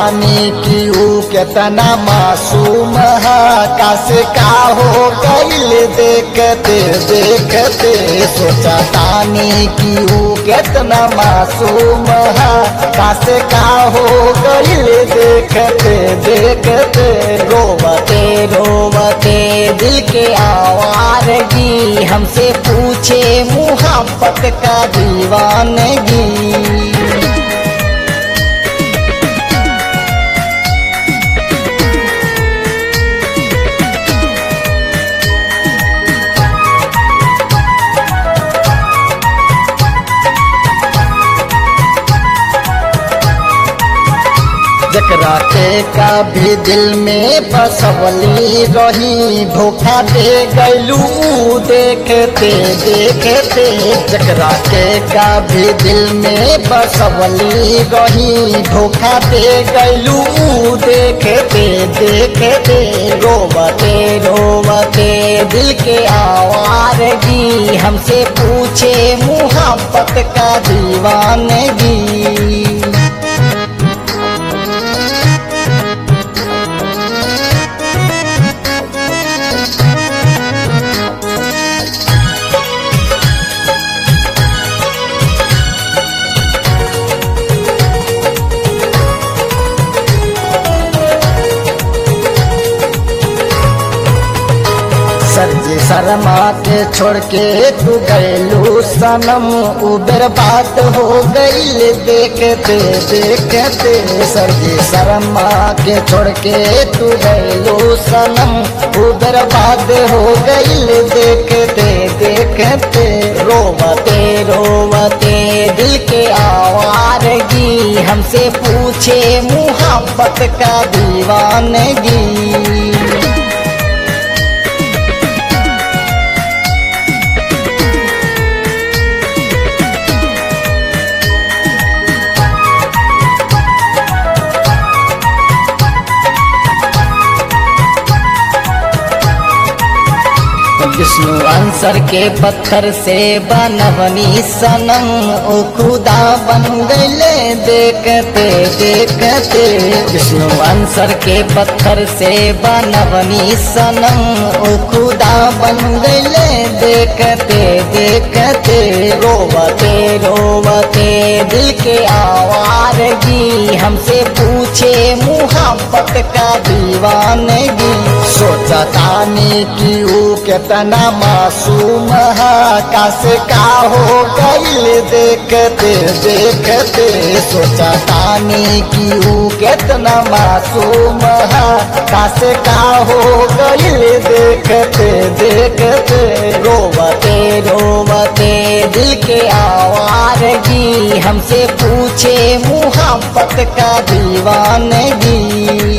तानी कि ऊ केतना मासूम है कासे का हो गईल देखते देखते सोचा तानी कि ऊ केतना मासूम है कासे का हो गईल देखते देखते रोवते रोवते दिल के आवारगी हमसे पूछे मुहब्बत का दीवानगी जकरा के का भी दिल में बसवली रही धोखा दे गैलू देखते देखते जकरा के का भी दिल में बसवली रही धोखा दे गैलू देखते देखते रोवते रोवते दिल के आवारगी हमसे पूछे मुहब्बत का दीवानगी सरजी शर्मा के छोड़ के तू गैलू सनम उबर बात हो गईल देखते देखते सरजी शर्मा के छोड़ के तू गैलू सनम उबर बात हो गईल देखते देखते रोवते रोवते दिल के आवारगी हमसे पूछे मुहब्बत का दीवानगी विष्णु अंसर के पत्थर से बनवनी सनम ओ खुदा बन गईले देखते देखते विष्णु अंसर के पत्थर से बनवनी सनम ओ खुदा बन गईले देखते देखते रोवते रोवते दिल के आवारगी हमसे पूछे मुहब्बत का दीवानगी सोचा तानी कि ऊ केतना मासूम है कासे का हो गईल देखते देखते सोचा तानी कि ऊ केतना मासूम है कासे का हो गईल देखते देखते रोवते रोवते दिल के आवारगी हमसे पूछे मुहब्बत का दीवानगी